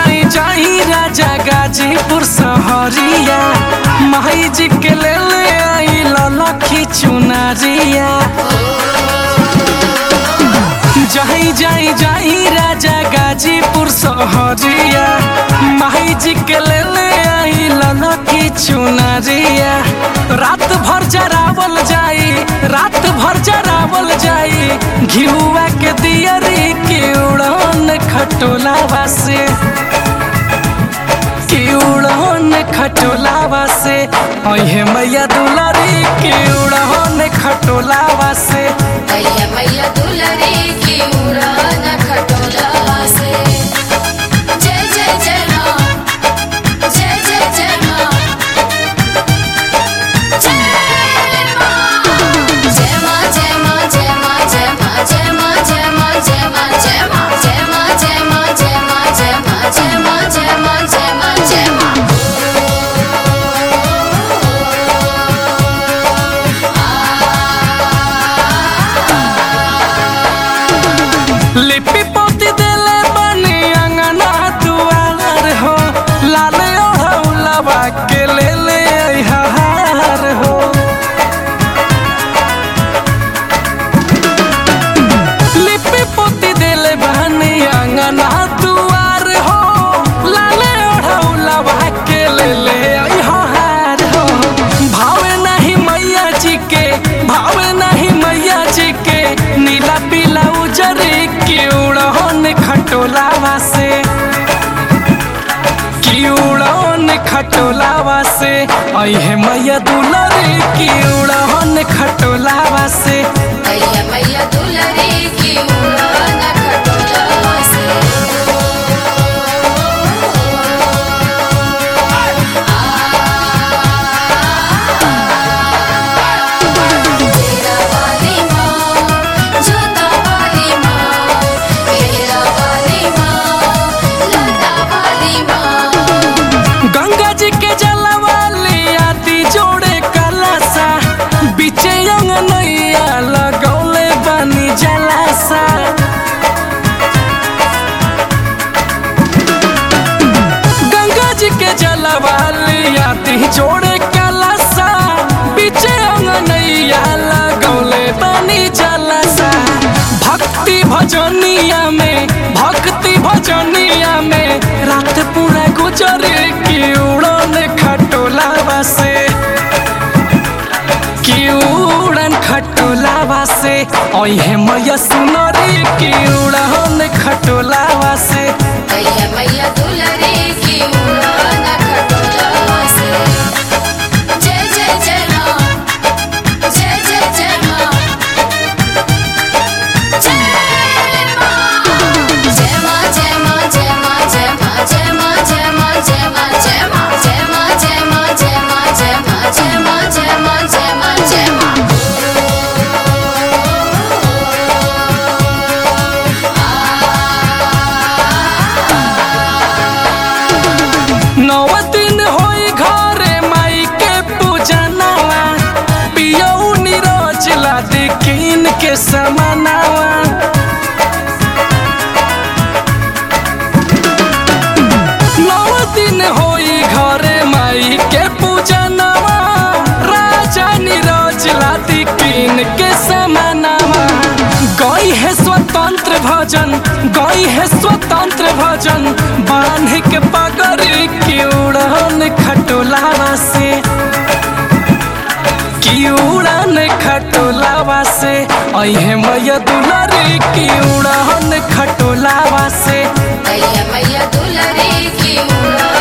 जाई जाई राजा गाजीपुर सहरिया माई जी के ले ले आई ललखी चुनरिया जाई जाई जाई राजा गाजीपुर सहरिया माई जी के ले ले आई ललखी चुनरिया रात भर जरावल जाई रात भर जरावल जाई घिउआ के दियरी के उड़न खटोलावा से के उड़न खटोलावा से अहे मैया दुलारी के उड़न खटोलावा से मैया मैया दुलरी की उड़ान खटोला से जय जय जय माँ जय जय जय माँ जय माँ जय माँ जय माँ जय माँ जय माँ जय माँ जय माँ जय माँ जय माँ जय माँ जय माँ जय माँ जय माँ जय माँ जय माँ जय माँ जय माँ लिपि पोती देले बनी अंगना दुआर हो लाल ओढ़ौलवा के ले ले हार हो लिपि पोती देले बनी अंगना दुआर हो लाल ओढ़ौलवा के ले ले हार हो भावे नहीं मैया जी के भावे नहीं मैया जी के नीला पीला उजरे की उड़न खटोलावा से की उड़न खटोलावा से अहे मैया दुलरी की उड़न खटोलावा से मैया मैया दुलरी की उड़ान खटोला से तेरा वाली माँ जोता वाली माँ मेरा वाली माँ लता वाली माँ गंगा जी के जलवाली आदि जोड़े कलासा बीचे अंगनैया लगौले बनी जलासा गंगा जी के जलवाली आदि जोड़े कलासा बीचे अंगनैया लगौले बनी जलासा भक्ति भजनिया में भक्ति भजनिया में रात पूरा गुजरे की उड़न खटोलावा से की उड़न खटोलावा से ओहे मैया सुनरी की उड़न खटोलावा से मैया मैया दुलरी की उड़ान खटोला से जय जय जय माँ जय जय जय माँ जय माँ जय माँ जय माँ जय माँ जय माँ जय माँ जय माँ जय माँ जय माँ जय माँ जय माँ जय माँ जय माँ जय माँ जय माँ जय माँ जय माँ नौ दिन होई घरे माई के पूजनवा पियऊ निरोज ला दिकिन के समानावा नौ दिन होई घरे माई के पूजनवा राजा निरोज ला दिकिन के समानावा गई है स्वतंत्र भजन गई है स्वतंत्र भजन बांध के पगड़ी की उड़न खटोलावा से की उड़न खटोलावा से अहे मैया दुलारी की उड़न खटोलावा से मैया मैया दुलरी की उड़ान